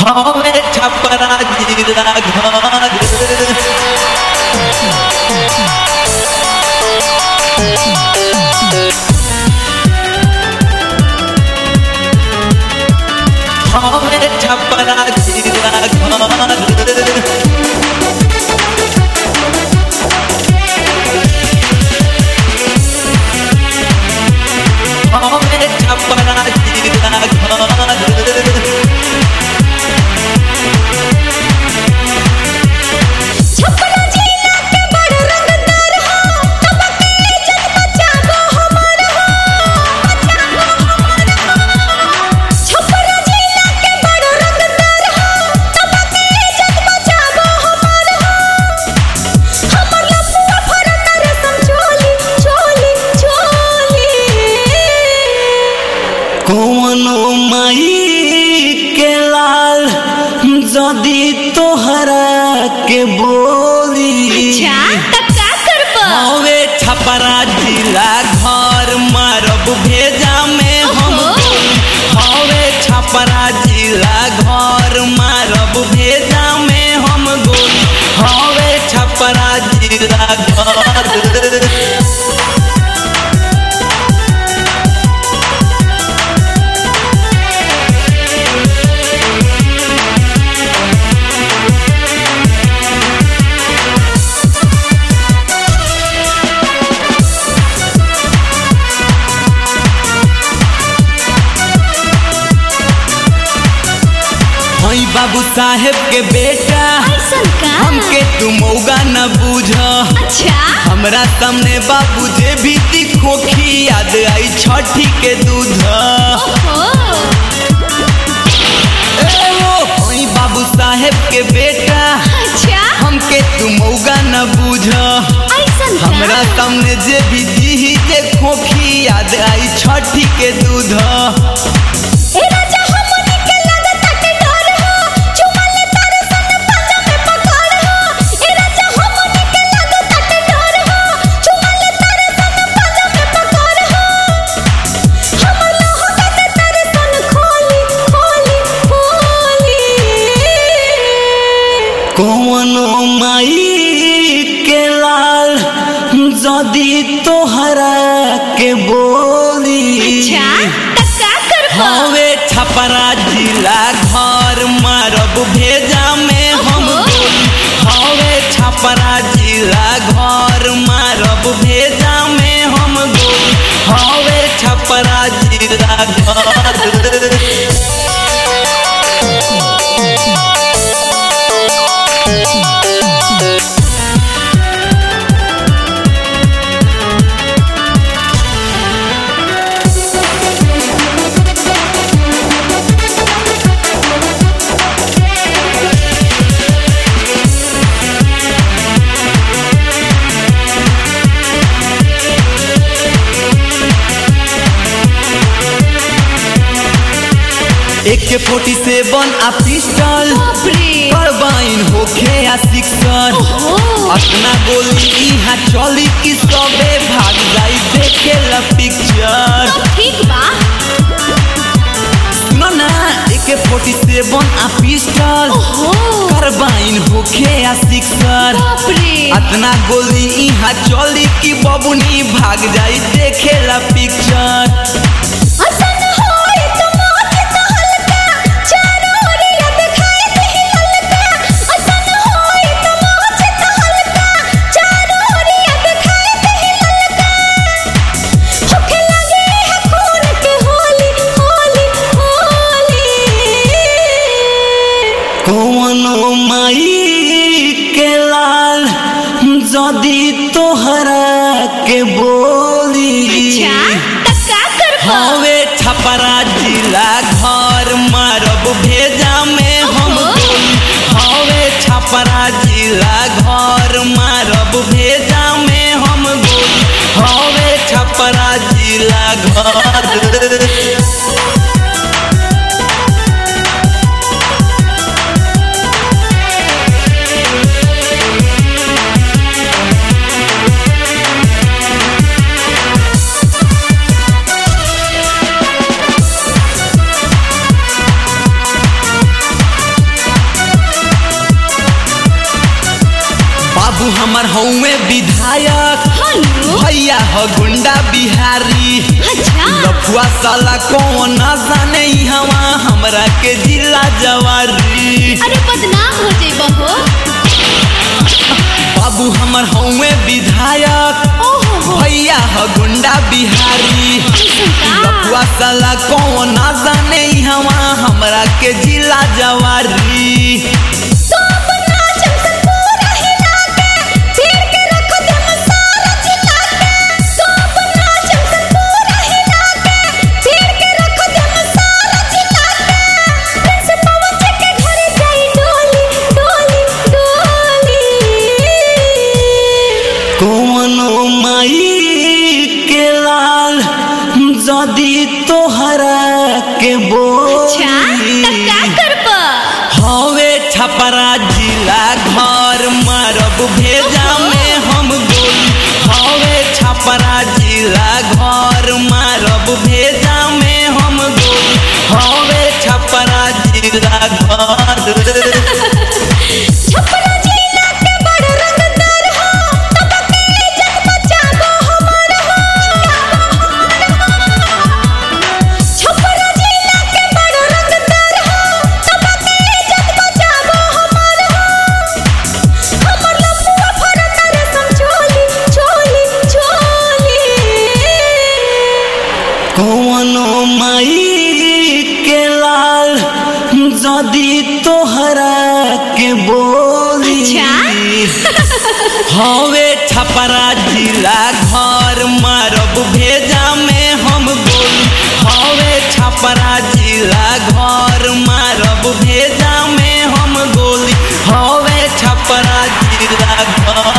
हवे छपरा जिला घर हवे छपरा जिला घर हवे छपरा जिला घर छपरा जिला के बड़ रंगदार हो तब के इज्जत बचाबो हमार हो बचाबो हमार हो छपरा जिला के बड़ रंगदार हो तब के इज्जत बचाबो हमार हो हमर लफुआ फरतर समझोली चोली चोली कौनो माई के लाल जदी तोहरा के बोली अच्छा तब का करबो हवे छपरा जिला घर मारब भेजा में हम ओहो। गोली। हवे छपरा जिला घर मारब भेजा में हम गोली हवे छपरा जिला घर हई बाबू साहेब के बेटा ऐसन का हमके तू मौगा न बूझ अच्छा हमरा सामने बाबू जे भी खोखी याद आई छठी के दूध ओहो ए ओ, हई बाबू साहेब के बेटा अच्छा हमके तू मौगा न बूझ ऐसन का हमरा सामने जे भी दी जे खोखी याद आई छठी के दूध ए राजा हमनी के लगता के डर हो चुमल तारे सन पंजा में पकड़ हो ए राजा हमनी के लगता के डर हो चुमल तारे सन पंजा में पकड़ हो हम लोहो के तारे सन खोली खोली खोली कौनो माई के लाल जदी तोहरा के बोली अच्छा तब का करबो हवे छपरा जिला घर मारब भेजा में हम ओहो। गोली हवे छपरा जिला घर मारब भेजा में हम गोली हवे छपरा जिला घर एक फोर्टी सेवन आ पिस्टल बाप रे करबाइन होखे आ सिक्सर ओहो अपना गोली इहाँ चली कि सबे भाग जाई देखे ला पिक्चर तो ठीक बा सुनो ना एक फोर्टी सेवन आ पिस्टल ओहो करबाइन होखे आ सिक्सर बाप रे अतना गोली इहाँ चली कि बबुनी भाग जाई देखे ला पिक्चर असन होई तो मौत तो हल्का चारों ओर याद खाए दही हल्का असन होई तो मौत तो हल्का चारों ओर याद खाए दही हल्का होखे लगे है खून के होली होली होली कौनो माई के लाल जदी तोहरा के बोली अच्छा तब का करबो हवे छपरा जिला घर मारब भेजा में हम ओहो। गोली हवे छपरा जिला घर मारब भेजा में हम गोली हवे छपरा जिला घर बाबू हमर हौवे विधायक हनु भैया ह गुंडा बिहारी अच्छा लफुआ साला कौन ना जाने हवा हमरा के जिला जवारी अरे बदनाम हो जइबो हो बाबू हमर हौवे विधायक ओहो हो भैया ह गुंडा बिहारी ऐसन का लफुआ साला कौन ना जाने हवा हमरा के जिला जवारी सब नाचम से पूरा हिला के फिर के रख दे सारा जिला के सब नाचम से पूरा हिला के फिर के रख दे सारा जिला के प्रिंस पवन के घरे जाई डोली डोली डोली कौनो माई के लाल जदी तोहरा के अच्छा बोली तब का करबो हवे छपरा जिला घर मारब भेजा में हम गोली हवे छपरा जिला घर मारब भेजा में हम गोली हवे छपरा जिला घर छपरा जिला के बड़ रंगदार हो तब के इज्जत बचाबो हमर हो छपरा जिला के बड़ रंगदार हो तब के इज्जत बचाबो हमर हो हमर लफुआ फरत रे सम चोली चोली चोली कौनो माई के लाल जदी तोहरा के बोली अच्छा हवे छपरा जिला घर मारब भेजा में हम गोली हवे छपरा जिला घर मारब भेजा में हम गोली हवे छपरा जिला घर